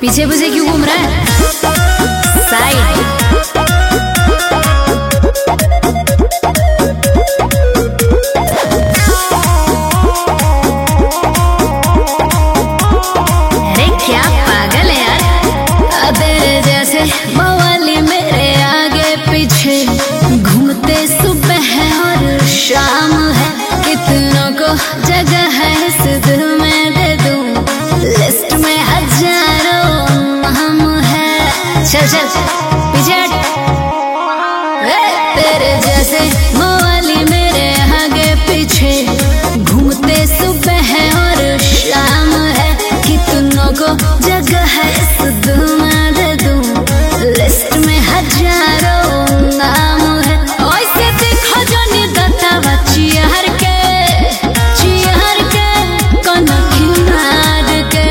पीछे पीछे क्यों घूम रहा है साइड अरे क्या पागल है यार तेरे जैसे मवाली मेरे आगे पीछे घूमते सुबह है और शाम है कितनों को जगह है इस दिल में दे दूं लिस्ट में हजारों हम है चल चल पीछे हट ए, तेरे जैसे मवाली मेरे आगे पीछे घूमते सुबह है और शाम है कितनों को जगह है इस दिल में दे दूं लिस्ट में हजारों नाम है ऐसे देखो जो निदता बचियार के चियार के कनखी मार के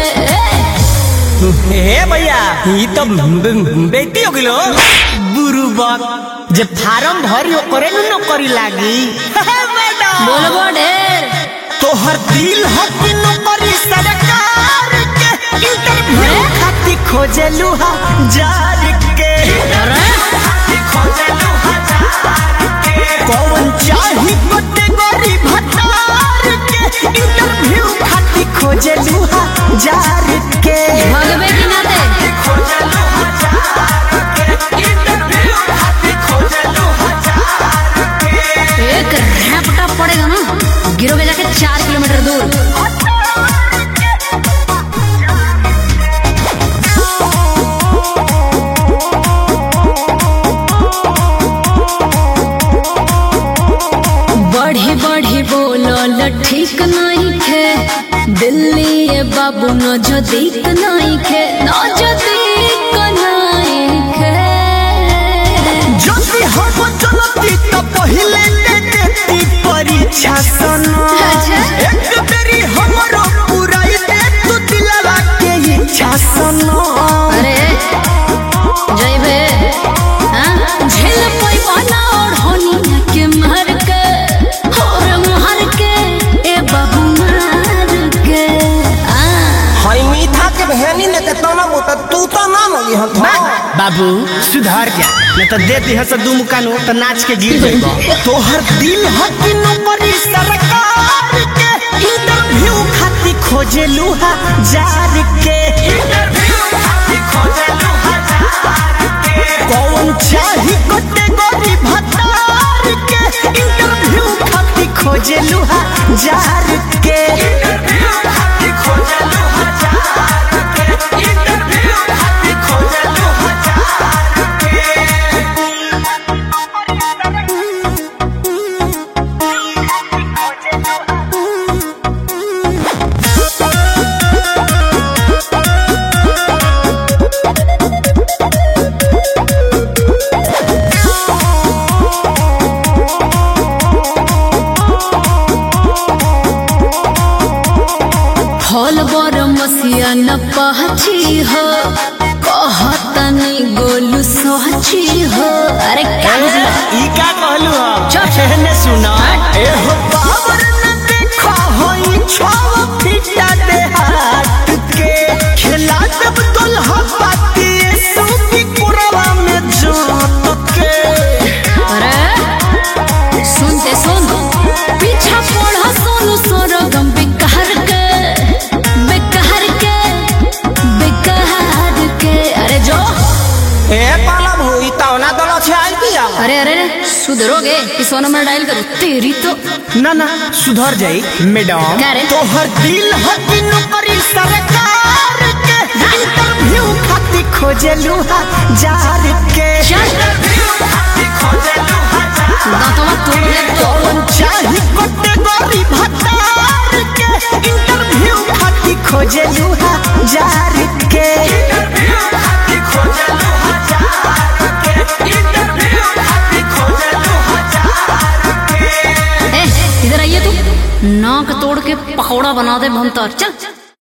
हे भैया ई तो बे- बेटी हो गिलो बुरुबक जे फार्म भरी ओकरे नु नौकरी लागी मैडम बोलबो ढेर तोहर दिल हो कि नौकरी सरकार के इंटरव्यू खाती खोजलू हा जार के खोजलू हजार के कौन चाही कैटेगरी भतार के इंटरव्यू खाती खोजलू हा जार के भगवे की नाते खोजलू हजार के इंटरव्यू खाती खोजलू हजार के एक रैपटा पड़ेगा ना गिरोगे जाके चार किलोमीटर दूर बढ़ी बढ़ी बोलो ल ठीक नहीं खे दिल्ली ये बाबू न जो दीक नहीं खे न जो दीक नहीं खे যদি হব চলতি তো পहिले দে দেতি পরীক্ষা সনো अच्छा। এক বেরি हमरो पुराई दे तू दिलवा के इच्छा सनो अरे जइबे हाँ? झेल पैबा ना और होनिया के मार के और मार के ए बाबू मार के आ हई मीठा के बहनी ने ते तना मोटा तू तो ना लगी हम बाबू सुधार जा न तो दे दी हस दू मुकानो तो नाच के गिर जाइबो तोहर दिल हकी नौकरी सरकार के इंटरव्यू खाती खोजे लूहा जार के इंटरव्यू खाती खोजे लूहा जार के कौन चाही कैटेगरी भतार के इंटरव्यू खाती खोजे लूहा जार के इंटरव्यू खाती खोजे लूहा जार के इंटरव्यू खाती खोजे लूहा जार के फल बर मसिया न पहची हो कहतनी गोलू सोची हो अरे क्या बुझला ई का कहलू हो चल। एहने सुना ए हो बाबर न देखो होई छव फिटा दे हाथ के खेला जब दुल्हा पाती सूफी कुरवा में जोत के अरे सुनते सुन पीछा पड़ा सोनू सोरगम बेकार के बेकार के बेकार के अरे जो ए पाला भोई तवना दल छे आई पिया अरे अरे अरे सुधरोगे इस नंबर डायल करो तेरी तो ना ना सुधर जाई मैडम क्या रे? तोहर दिल हकी नौकरी सरकार के इंटरव्यू खाती खोजलू हा जार के चल। इंटरव्यू खाती खोजलू हा जार दांतों में तोड़ ले तो कौन चाही कैटेगरी भतार के इंटरव्यू खाती खोजलू हा जार के इंटरव्यू खाती खोजलू हा जार के इंटरव्यू खाती खोजलू हा जार के ए इधर आइए तू नाक तोड़ के पकौड़ा बना दे भमतर चल